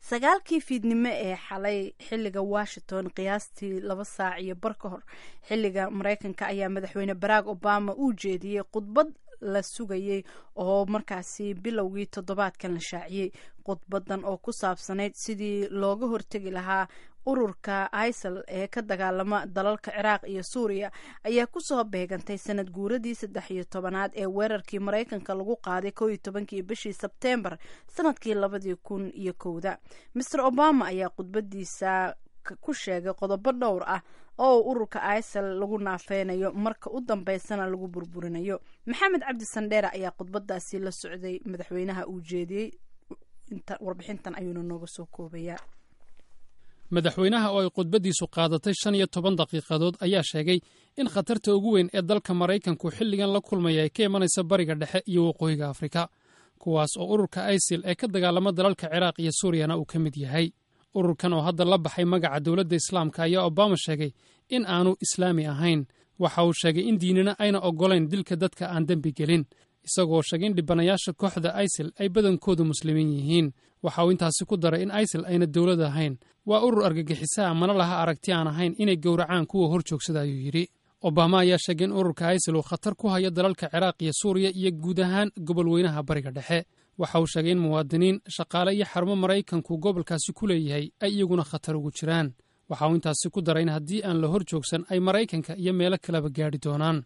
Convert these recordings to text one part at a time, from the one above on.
sagaalkii fiidnimo ee xalay xiliga washington qiyaastii laba saac iyo bar ka hor xiliga mareykanka ayaa madaxweyne barack obama uu jeediyey khudbad la sugayey oo markaasi bilowgii toddobaadkan la shaaciyey khudbadan oo ku saabsanayd sidii looga hortegi lahaa ururka isal ee ka dagaalama dalalka ciraaq iyo suuriya ayaa kusoo beegantay sanad guuradii saddex iyo tobanaad ee weerarkii mareykanka lagu qaaday kow iyo tobankii bishii sebteembar sanadkii labadii kun iyo kowda master obama ayaa khudbadiisa ku sheegay qodobo dhowr ah oo ururka isal lagu naafeynayo marka u dambeysana lagu burburinayo maxamed cabdi sandheere ayaa khudbadaasi la socday madaxweynaha uu jeediyey warbixintan ayuuna nooga soo koobayaa madaxweynaha oo ay khudbaddiisu qaadatay shan iyo toban daqiiqadood ayaa sheegay in khatarta ugu weyn ee dalka maraykanku xilligan la kulmaya ay ka imanaysa bariga dhexe iyo waqooyiga afrika kuwaas oo ururka isil ee ka dagaalama dalalka ciraaq iyo suuriyana uu ka mid yahay ururkan oo hadda la baxay magaca dowladda islaamka ayaa obama sheegay in aanu islaami ahayn waxa uu sheegay in diinina ayna oggolayn dilka dadka aan dembi gelin isagoo sheegay in dhibanayaasha kooxda isil ay badankoodu muslimiin yihiin waxa uu intaasi ku daray in isil ayna dowlad ahayn waa urur argagixisaha mana laha aragti aan ahayn inay gowracaan kuwa hor joogsada ayuu yidhi obama ayaa sheegay in ururka isil uu khatar ku hayo dalalka ciraaq iyo suuriya iyo guud ahaan gobol weynaha bariga dhexe waxa uu sheegay in muwaadiniin shaqaale iyo xarumo maraykanku gobolkaasi ku leeyahay ay iyaguna khatar ugu jiraan waxa uu intaasi ku daray in haddii aan la hor joogsan ay maraykanka iyo meelo kaleba gaadhi doonaan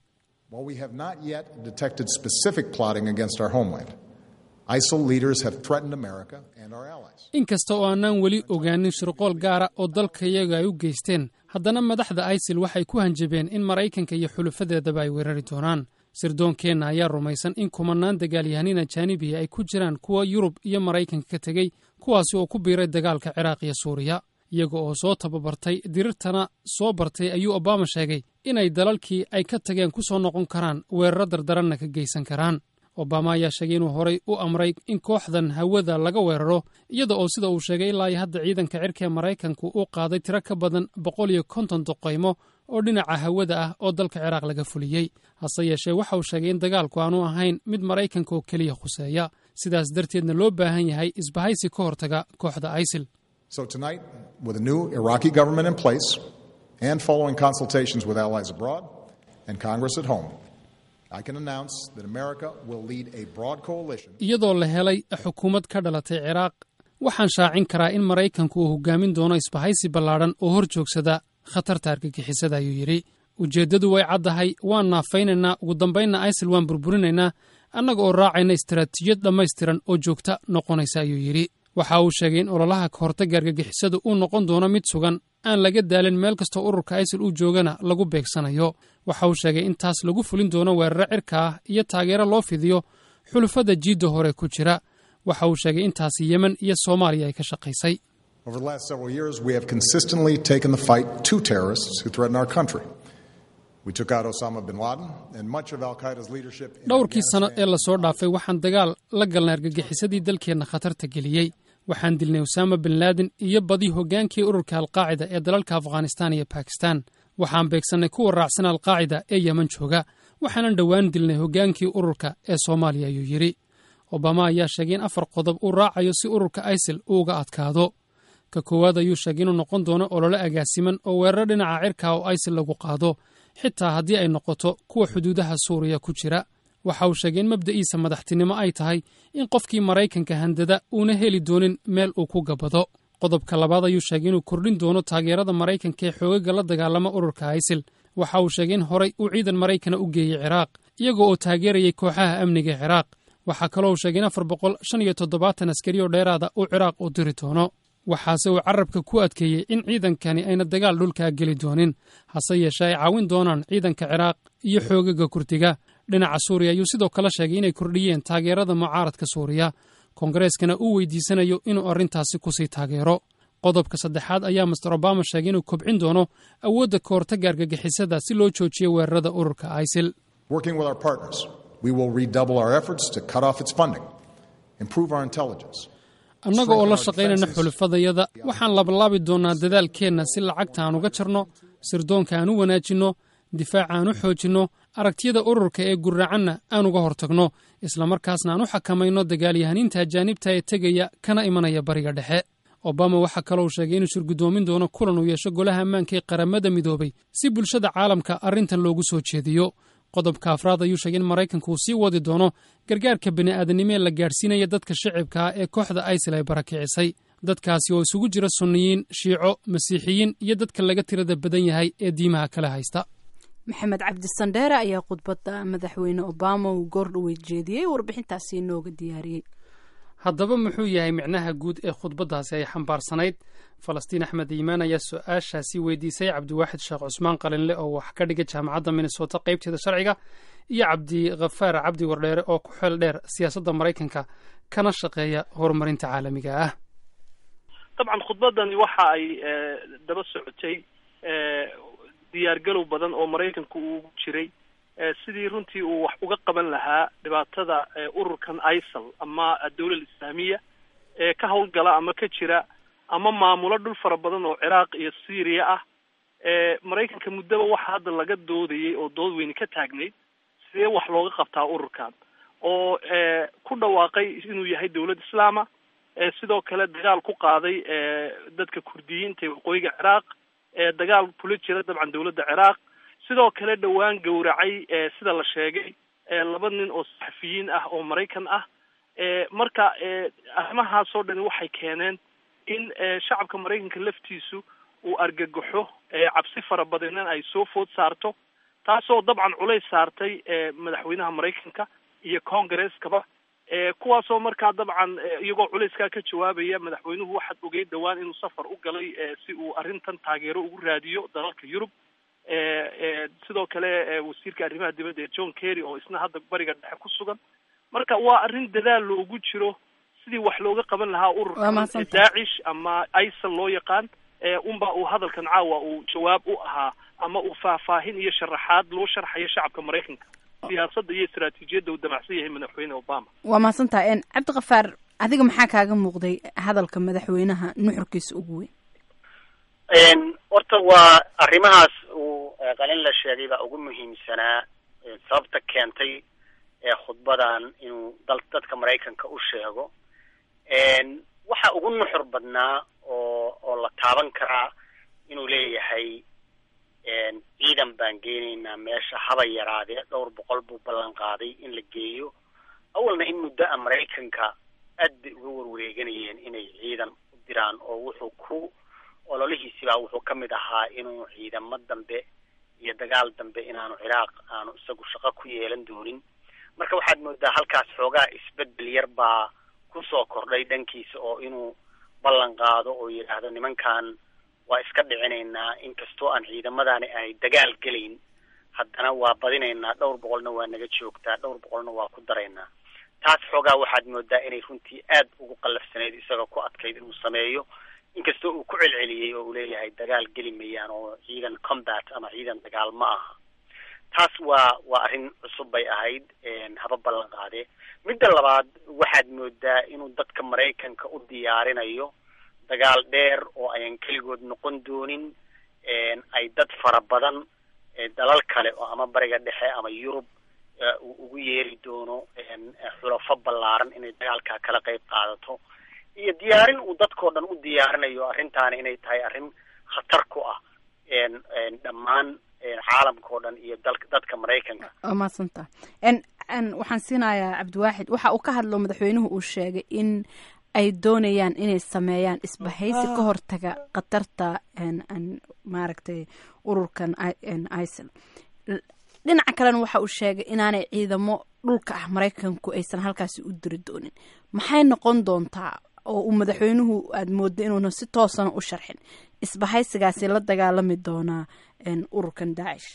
inkasta oo aanaan weli ogaanin shirqool gaara oo dalkayaga ay u geysteen haddana madaxda isil waxay ku hanjabeen in maraykanka iyo xulufadeedaba ay weerari doonaan sirdoonkeenna ayaa rumaysan in kumannaan dagaalyahanin ajaanibiya ay ku jiraan kuwa yurub iyo maraykanka ka tegey kuwaasi oo ku biiray dagaalka ciraaq iyo suuriya iyaga oo soo tababartay dirirtana soo bartay ayuu obama sheegay inay dalalkii ay ka tageen ku soo noqon karaan weeraro dardaranna ka geysan karaan obama ayaa sheegay inuu horay u amray in kooxdan hawada laga weeraro iyada oo sida uu sheegay ilaa iyo hadda ciidanka cirka ee maraykanku uu qaaday tiro ka badan boqol iyo konton doqaymo oo dhinaca hawada ah oo dalka ciraaq laga fuliyey hase yeeshee waxa uu sheegay in dagaalku aanu ahayn mid maraykanka oo keliya khuseeya sidaas darteedna loo baahan yahay isbahaysi ka hortaga kooxda isil So tonight, with a new Iraqi government in place and following consultations with allies abroad and Congress at home, I can announce that America will lead a broad coalition. iyadoo la helay xukuumad ka dhalatay ciraaq waxaan shaacin karaa in maraykanku uu hogaamin doono isbahaysi ballaadhan oo hor joogsada khatarta argagixisada ayuu yidhi ujeeddadu way caddahay waan naafaynaynaa ugu dambaynna isil waan burburinaynaa annaga oo raacayna istaraatiijiyad dhammaystiran oo joogta noqonaysa ayuu yidhi waxa uu sheegay in ololaha ka hortagga argagixisadu uu noqon doono mid sugan aan laga daalin meel kastoo ururka isil uu joogana lagu beegsanayo waxa uu sheegay in taas lagu fulin doono weeraro cirka ah iyo taageero loo fidiyo xulufada jiidda hore ku jira waxa uu sheegay intaasi yemen iyo soomaaliya ay ka shaqaysay Over the last several years, we have consistently taken the fight to terrorists who threaten our country. We took out Osama bin Laden and much of Al Qaeda's leadership. in dhowrkii sano ee Afghanistan. lasoo dhaafay waxaan dagaal la galnay argagixisadii dalkeenna khatarta geliyey waxaan dilnay usaama bin laadin iyo badi hoggaankii ururka alqaacida ee dalalka afghanistaan iyo bakistan waxaan beegsannay kuwa raacsan alqaacida ee yeman jooga waxaanan dhowaan dilnay hoggaankii ururka ee soomaaliya ayuu yidhi obama ayaa sheegay in afar qodob uu raacayo si ururka isil uu uga adkaado ka koowaad ayuu sheegay inuu noqon doono olole agaasiman oo weeraro dhinaca cirka oo isil lagu qaado xitaa haddii ay noqoto kuwa xuduudaha suuriya ku jira waxa uu sheegay in mabda'iisa madaxtinimo ay tahay in qofkii maraykanka handada uuna heli doonin meel uu ku gabado qodobka labaad ayuu sheegay inuu kordhin doono taageerada maraykanka ee xoogaga la dagaalama ururka isil waxa uu sheegay in horay uu ciidan maraykana u geeyey ciraaq iyagoo oo taageerayay kooxaha amniga ee ciraaq waxaa kaloo uu sheegay in afar boqol shan iyo toddobaatan askari oo dheeraada uu ciraaq u diri doono waxaase uu carabka ku adkeeyey in ciidankani ayna dagaal dhulkaa geli doonin hase yeeshee ay caawin doonaan ciidanka ciraaq iyo xoogaga kurdiga dhinaca suuriya ayuu sidoo kale sheegay inay kordhiyeen taageerada mucaaradka suuriya koongareskana uu weydiisanayo inuu arrintaasi kusii taageero qodobka saddexaad ayaa master obama sheegay inuu kobcin doono awoodda ka hortagga argagixisada si loo joojiyo weerarada ururka isil Working with our partners, we will redouble our efforts to cut off its funding, improve our intelligence, annaga oo la shaqaynayna xulufadayada waxaan labalaabi doonnaa dadaalkeenna si lacagta aan uga jarno sirdoonka aan u wanaajinno difaaca aan u xoojinno aragtiyada ururka ee gurracanna aan uga hortagno islamarkaasna aan u xakamayno dagaalyahaniinta ajaanibta ee tegaya kana imanaya bariga dhexe obama waxaa kaloo sheegay inuu shirgudoomin doono kulan uu yeesho golaha ammaanka ee qaramada midoobay si bulshada caalamka arrintan loogu soo jeediyo qodobka afraad ayuu sheegay in maraykanka uu sii wadi doono gargaarka bini'aadanimo ee la gaadhsiinaya dadka shicibka ah ee kooxda isil ay barakicisay dadkaasi oo isugu jira sunniyiin shiico masiixiyiin iyo dadka laga tirada badan yahay ee diimaha kale haysta maxamed cabdi sandheere ayaa khudbadda madaxweyne obama uu goordhoweyd jeediyey warbixintaasi inooga diyaariyey haddaba muxuu yahay micnaha guud ee khudbaddaasi ay xambaarsanayd falastiin axmed iimaan ayaa su-aashaasi weydiisay cabdiwaaxid sheekh cusmaan qalinle oo wax ka dhiga jaamacadda minnesota qaybteeda sharciga iyo cabdikhafaar cabdi wardheere oo ku xeel dheer siyaasadda maraykanka kana shaqeeya horumarinta caalamiga ah dabcan khudbaddani waxa ay daba socotay diyaargalow badan oo maraykanku uu jiray sidii runtii uu wax uga qaban lahaa dhibaatada ururkan isal ama dawlal islaamiya ee ka howlgala ama ka jira ama maamulo dhul fara badan oo ciraaq iyo syria ah maraykanka muddoba waxa hadda laga doodayay oo dood weyne ka taagnayd sidee wax looga qabtaa ururkan oo ku dhawaaqay inuu yahay dawlad islaama sidoo kale dagaal ku qaaday dadka kurdiyiinta ee waqooyiga ciraaq dagaal kula jira dabcan dawladda ciraaq sidoo kale dhowaan gowracay sida la sheegay laba nin oo saxafiyiin ah oo maraykan ah marka arrimahaasoo dhani waxay keeneen in shacabka maraykanka laftiisu uu argagaxo cabsi fara badanna ay soo food saarto taasoo dabcan culays saartay madaxweynaha maraykanka iyo congaresskaba kuwaasoo markaa dabcan iyagoo culayskaa ka jawaabaya madaxweynuhu waxaad ogeyd dhowaan inuu safar u galay si uu arrintan taageero ugu raadiyo dalalka yurub sidoo kale wasiirka arrimaha dibadda ee john kerry oo isna hadda bariga dhexe ku sugan marka waa arrin dadaal loogu jiro sidii wax looga qaban lahaa ururka daacish ama isal loo yaqaan unba uu hadalkan caawa uu jawaab u ahaa ama uu faahfaahin iyo sharaxaad loo sharxayo shacabka maraykanka siyaasadda iyo istaraatiijiyadda uu damacsan yahay madaxweyne obama waa mahadsantaha cabdikafaar adiga maxaa kaaga muuqday hadalka madaxweynaha nuxurkiisa ugu weyn horta waa arrimahaas uu qalin la sheegay baa ugu muhiimsanaa sababta keentay ee khudbadan inuu dal dadka maraykanka u sheego waxa ugu nuxur badnaa oo oo la taaban karaa inuu leeyahay ciidan baan geenaynaa meesha haba yaraadee dhowr boqol buu ballan qaaday in la geeyo awalna in muddo a maraykanka aad bay uga warwareeganayeen inay ciidan u diraan oo wuxuu ku ololihiisibaa wuxuu ka mid ahaa inuu ciidamo dambe iyo dagaal dambe inaanu ciraaq aanu isagu shaqo ku yeelan doonin marka waxaad moodaa halkaas xoogaa isbedel yar baa kusoo kordhay dhankiisa oo inuu ballan qaado oo yidhaahdo nimankan waa iska dhicinaynaa inkastoo aan ciidamadaani ay dagaal gelayn haddana waa badinaynaa dhowr boqolna waa naga joogtaa dhowr boqolna waa ku daraynaa taas xoogaa waxaad moodaa inay runtii aad ugu qallafsanayd isagoo ku adkayd inuu sameeyo inkastoo uu ku celceliyey oo uu leeyahay dagaal geli mayaan oo ciidan combat ama ciidan dagaal ma aha taas waa waa arrin cusub bay ahayd haba ballan qaadee midda labaad waxaad moodaa inuu dadka maraykanka u diyaarinayo dagaal dheer oo ayan keligood noqon doonin ay dad fara badan dalal kale oo ama bariga dhexe ama yurub uu ugu yeeri doono xulafo ballaaran inay dagaalkaa kala qayb qaadato iyo diyaarin uu dadkao dhan u diyaarinayo arrintaani inay tahay arrin khatar ku ah dhammaan caalamka oo dhan iyo dal dadka maraykanka waa mahadsanta waxaan siinayaa cabdiwaaxid waxa uu ka hadlo madaxweynuhu uu sheegay in ay doonayaan inay sameeyaan isbahaysi ka hortaga khatarta maaragtay ururkan isal dhinaca kalena waxa uu sheegay inaanay ciidamo dhulka ah maraykanku aysan halkaasi u diri doonin maxay noqon doontaa oo uu madaxweynuhu aada moodo inuuna si toosana u sharxin isbahaysigaasi la dagaalami doonaa ururkan daacish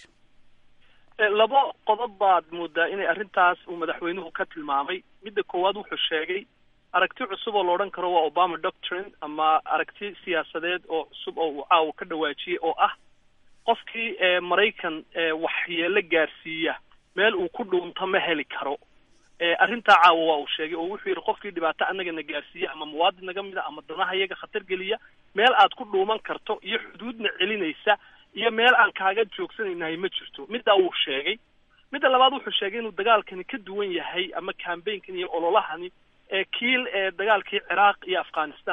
labo qodob baad moodaa inay arrintaas uu madaxweynuhu ka tilmaamay midda koowaad wuxuu sheegay aragti cusub oo la odhan karo waa obama doctrine ama aragti siyaasadeed oo cusub oo uu caawa ka dhawaajiyey oo ah qofkii maraykan waxyeelo gaarsiiya meel uu ku dhuunto ma heli karo arrintaa caawa waa uu sheegay oo wuxuu yidhi qofkii dhibaato annagana gaarsiiya ama muwaadin naga mid a ama danaha iyaga khatar geliya meel aad ku dhuuman karto iyo xuduudna celinaysa iyo meel aan kaaga joogsanaynahay ma jirto middaa wuu sheegay midda labaad wuxuu sheegay inuu dagaalkani ka duwan yahay ama cambaynkan iyo ololahani kiil ee dagaalkii ciraaq iyo afghanistan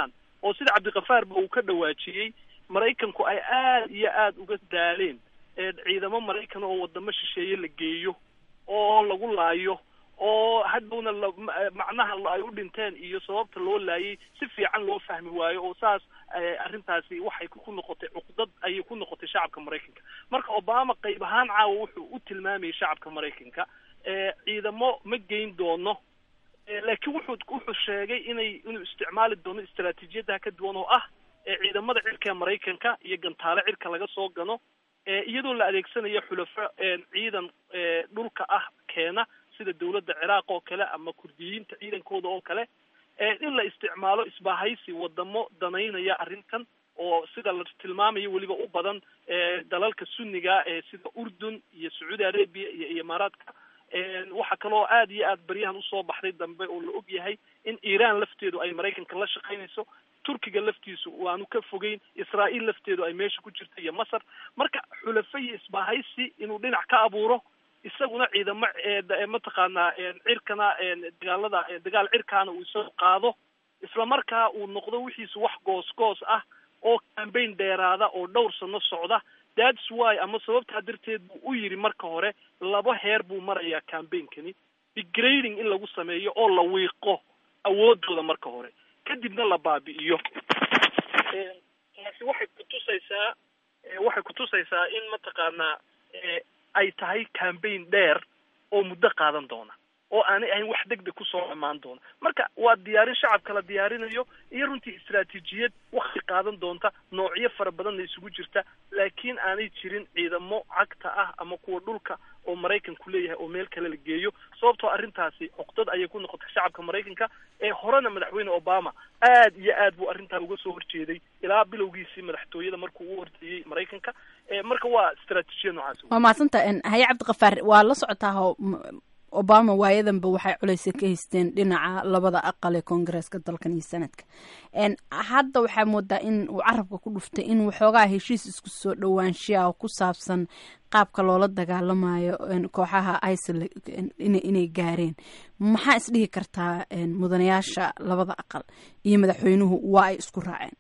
oo sida cabdikafaarba uu ka dhawaajiyey maraykanku ay aad iyo aad uga daaleen ciidamo maraykan oo wadamo shisheeye la geeyo oo lagu laayo oo hadhowna la macnaha ay u dhinteen iyo sababta loo laayay si fiican loo fahmi waayo oo saas arrintaasi waxay ku noqotay cuqdad ayay ku noqotay shacabka maraykanka marka obama qayb ahaan caawa wuxuu u tilmaamayay shacabka maraykanka ciidamo ma geyn doono laakiin wuxuu wuxuu sheegay inay inuu isticmaali doono istaraatiijiyadaha ka duwan oo ah ciidamada cirka ee maraykanka iyo gantaale cirka laga soo gano iyadoo la adeegsanayo xulafo ciidan dhulka ah keena sida dawladda ciraaq oo kale ama kurdiyiinta ciidankooda oo kale in la isticmaalo isbahaysi wadamo danaynaya arrintan oo sida la tilmaamayo weliba u badan dalalka sunniga ee sida urdun iyo sacuudi arabia iyo imaaraadka waxaa kaloo aad iyo aad baryahan usoo baxday dambe oo la og yahay in iran lafteedu ay maraykanka la shaqaynayso turkiga laftiisu waanu ka fogeyn israael lafteedu ay meesha ku jirta iyo masar marka xulafo iyo isbahaysi inuu dhinac ka abuuro isaguna ciidamo mataqaanaa cirkana dagaalada dagaal cirkaana uu isagu qaado isla markaa uu noqdo wixiisu wax goos goos ah oo cambaign dheeraada oo dhowr sano socda that's why ama sababtaa darteed buu u yidhi marka hore laba heer buu marayaa cambainkani degrading in lagu sameeyo oo la wiiqo awoodooda marka hore kadibna la baabi'iyo taasi waxay kutusaysaa waxay kutusaysaa in mataqaanaa ay tahay cambaign dheer oo muddo qaadan doona oo aanay ahayn wax deg deg kusoo dhammaan doona marka waa diyaarin shacabka la diyaarinayo iyo runtii istaraatiijiyad wakti qaadan doonta noocyo fara badanna isugu jirta laakiin aanay jirin ciidamo cagta ah ama kuwa dhulka oo maraykanku leeyahay oo meel kale la geeyo sababtoo arrintaasi cuqdad ayay ku noqotay shacabka maraykanka ee horena madaxweyne obama aad iyo aad buu arrintaa uga soo horjeeday ilaa bilowgiisii madaxtooyada markuu u horteeyey maraykanka marka waa istaraatiijiyad noocaas waa mahadsanta haye cabdikafaar waa la socotaa obama waayadanba waxay culeysa ka haysteen dhinaca labada aqal ee koongareeska dalkan iyo sanadka hadda waxaa moodaa in uu carabka ku dhuftay in waxoogaa heshiis isku soo dhowaanshiya oo ku saabsan qaabka loola dagaalamayo kooxaha isil inay gaareen maxaa isdhihi kartaa mudanayaasha labada aqal iyo madaxweynuhu waa ay isku raaceen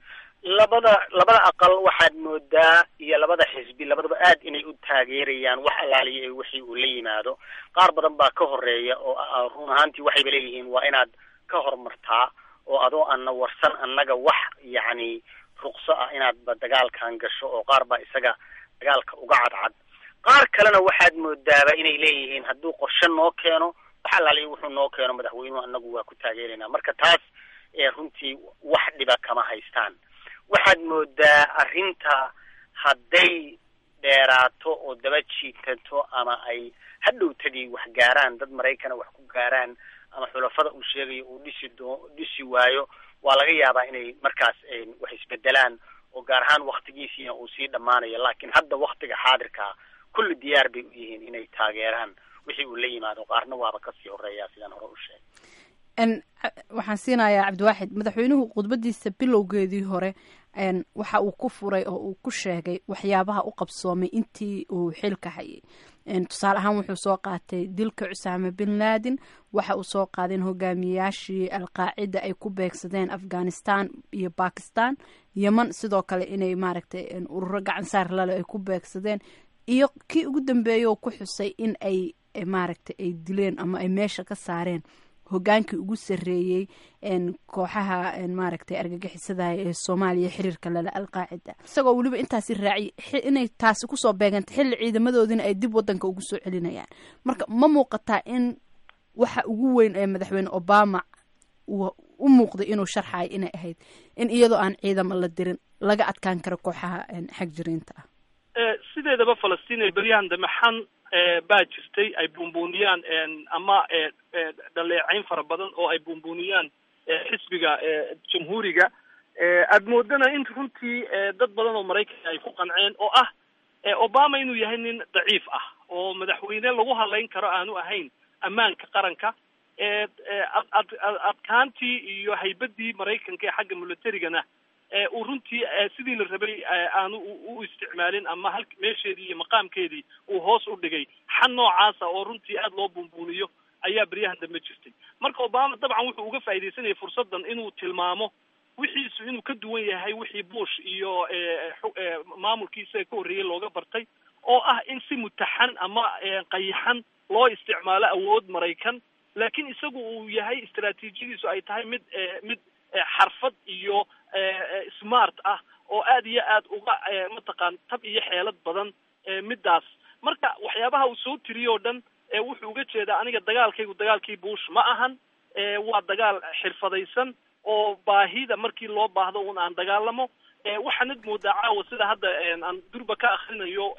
labada labada aqal waxaad moodaa iyo labada xisbi labadaba aad inay u taageerayaan wax allaaliya wixii uu la yimaado qaar badan baa ka horeeya oo run ahaantii waxayba leeyihiin waa inaad ka horumartaa oo adoo ana warsan annaga wax yacni ruqso ah inaadba dagaalkan gasho oo qaar baa isaga dagaalka uga cadcad qaar kalena waxaad moodaaba inay leeyihiin hadduu qorshe noo keeno wax allaaliya wuxuu noo keeno madaxweynuhu annagu waa ku taageeraynaa marka taas runtii wax dhiba kama haystaan waxaad moodaa arrinta hadday dheeraato oo daba jiitato ama ay hadhowtadii wax gaaraan dad maraykana wax ku gaaraan ama xulafada uu sheegayo uu dhisi doo dhisi waayo waa laga yaabaa inay markaas wax isbedelaan oo gaar ahaan waktigiisiina uu sii dhammaanayo laakiin hadda waktiga xaadirkaa kulli diyaar bay u yihiin inay taageeraan wixii uu la yimaado qaarna waaba kasii horeeya sidaan hore u sheegay waxaan siinayaa cabdiwaaxid madaxweynuhu khudbadiisa bilowgeedii hore waxa uu ku furay oo uu ku sheegay waxyaabaha u qabsoomay intii uu xilka hayay tusaale ahaan wuxuu soo qaatay dilka cusaame bin laadin waxa uu soo qaadeen hogaamiyayaashii alqaacida ay ku beegsadeen afghanistan iyo bakistan yeman sidoo kale inay maaragtay ururo gacansaar lale ay ku beegsadeen iyo kii ugu dambeeyay oo ku xusay in ay maaragtay ay dileen ama ay meesha ka saareen hogaankii ugu sarreeyey kooxaha maaragtay argagixisada ee soomaaliya xiriirka lale alqaacida isagoo weliba intaasi raaciyay inay taasi kusoo beegantay xilli ciidamadoodina ay dib wadanka ugu soo celinayaan marka ma muuqataa in waxa ugu weyn ee madaxweyne obama uu u muuqday inuu sharxayo inay ahayd in iyadoo aan ciidamo la dirin laga adkaan karo kooxaha xag jiriinta ah sideedaba falastiin ee beryahan dambe xan baa jirtay ay buunbuuniyaan ama dhaleecayn fara badan oo ay buunbuuniyaan xisbiga jamhuuriga aad moodana in runtii dad badan oo maraykanka ay ku qanceen oo ah obama inuu yahay nin daciif ah oo madaxweyne lagu hadlayn karo aanu ahayn ammaanka qaranka ad adkaantii iyo haybadii maraykanka ee xagga militarigana uu runtii sidii la rabay aanu u isticmaalin ama hal meesheedii iyo maqaamkeedii uu hoos u dhigay xan noocaasa oo runtii aada loo buunbuuniyo ayaa beryahan dambe jirtay marka obama dabcan wuxuu uga faaidaysanayay fursaddan inuu tilmaamo wixiisu inuu ka duwan yahay wixii bush iyo maamulkii isaga ka horreeyey looga bartay oo ah in si mutaxan ama qayaxan loo isticmaalo awood maraykan laakiin isagu uu yahay istaraatiijiyadiisu ay tahay mid mid xarfad iyo smart ah oo aad iyo aad uga mataqaan tab iyo xeelad badan middaas marka waxyaabaha uu soo tiriyo o dhan wuxuu uga jeedaa aniga dagaalkaygu dagaalkii bush ma ahan waa dagaal xirfadaysan oo baahida markii loo baahdo un aan dagaalamo waxaanad moodaa caawa sida hadda aan durba ka akrinayo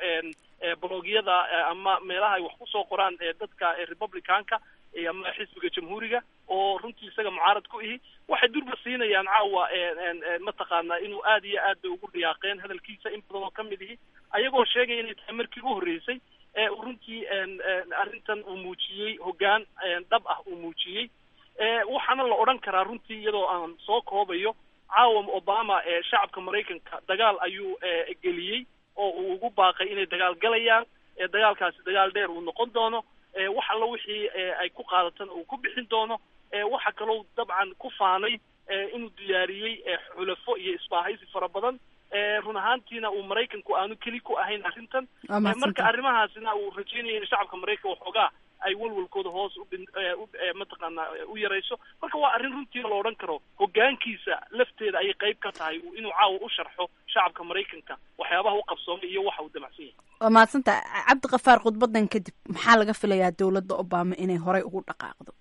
blogyada ama meelaha ay wax kusoo qoraan dadka republicanka ama xisbiga jamhuuriga oo runtii isaga mucaarad ku ihi waxay durba siinayaan caawa mataqaana inuu aad iyo aad bay ugu riyaaqeen hadalkiisa in badan oo kamid ihi ayagoo sheegaya inay tahay markii u horreysay runtii arrintan uu muujiyey hoggaan dhab ah uu muujiyey waxaana la odhan karaa runtii iyadoo aan soo koobayo caawa obama shacabka maraykanka dagaal ayuu geliyey oo uu ugu baaqay inay dagaal galayaan dagaalkaasi dagaal dheer uu noqon doono wax alla wixii ay ku qaadatana uu ku bixin doono waxa kaloo dabcan ku faanay inuu diyaariyey xulafo iyo isbaahaysi fara badan run ahaantiina uu maraykanku aanu keli ku ahayn arrintan marka arrimahaasina uu rajeynaya in shacabka maraykanka waxoogaa ay walwalkooda hoos mataqaana u yarayso marka waa arrin runtii la odhan karo hoggaankiisa lafteeda ayay qayb ka tahay inuu caawa u sharxo shacabka maraykanka waxyaabaha u qabsoomay iyo waxa uu damacsan yahay waa mahadsanta cabdikafaar khudbadan kadib maxaa laga filayaa dowladda obama inay horey ugu dhaqaaqdo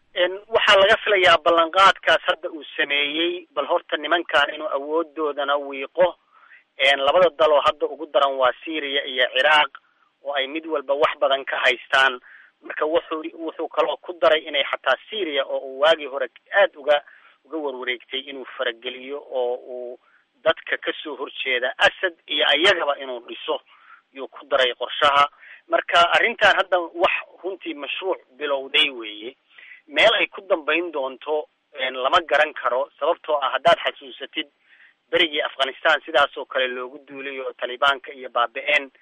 waxaa laga filayaa ballanqaadkaas hadda uu sameeyey bal horta nimankan inuu awoodoodana wiiqo labada dal oo hadda ugu daran waa syria iyo ciraaq oo ay mid walba wax badan ka haystaan marka wuxuu wuxuu kaloo ku daray inay xataa syria oo uu waagii hore aad uga uga warwareegtay inuu farageliyo oo uu dadka kasoo horjeeda asad iyo ayagaba inuu dhiso yuu ku daray qorshaha marka arrintan hadda wax runtii mashruuc bilowday weeye meel ay ku dambayn doonto lama garan karo sababtoo ah haddaad xasuusatid berigii afghanistan sidaas oo kale loogu duulay oo talibaanka iyo baabi-een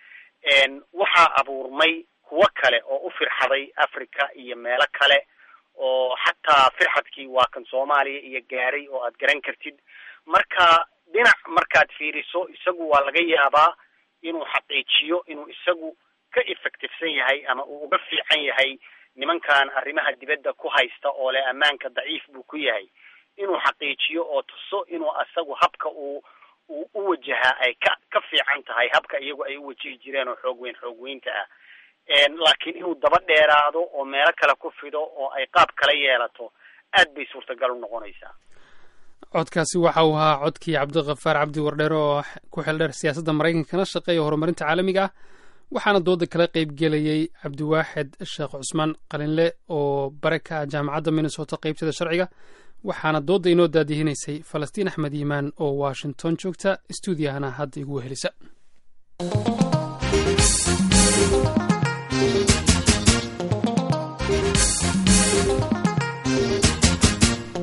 waxaa abuurmay kuwo kale oo u firxaday africa iyo meelo kale oo xataa firxadkii waa kan soomaaliya iyo gaaray oo aad garan kartid marka dhinac markaad fiiriso isagu waa laga yaabaa inuu xaqiijiyo inuu isagu ka effectivesan yahay ama uu uga fiican yahay nimankan arrimaha dibadda ku haysta oo leh ammaanka daciif buu ku yahay inuu xaqiijiyo oo tuso inuu asagu habka uu uu u wajahaa ay ka ka fiican tahay habka iyagu ay u wajihi jireen oo xoog weyn xoog weynta ah laakiin inuu daba dheeraado oo meelo kale ku fido oo ay qaab kala yeelato aad bay suurtagal u noqonaysaa codkaasi waxa uu ahaa codkii cabdikafaar cabdi wardheer oo ku xeeldheer siyaasadda maraykankana shaqeeya horumarinta caalamiga ah waxaana dooda kala qaybgelayay cabdiwaaxid sheekh cusmaan qalinle oo bare ka ah jaamacadda minnesota qaybteeda sharciga waxaana doodda inoo daadihinaysay falastiin axmed yimaan oo washington joogta stuudiyahana hadda igu wehelisa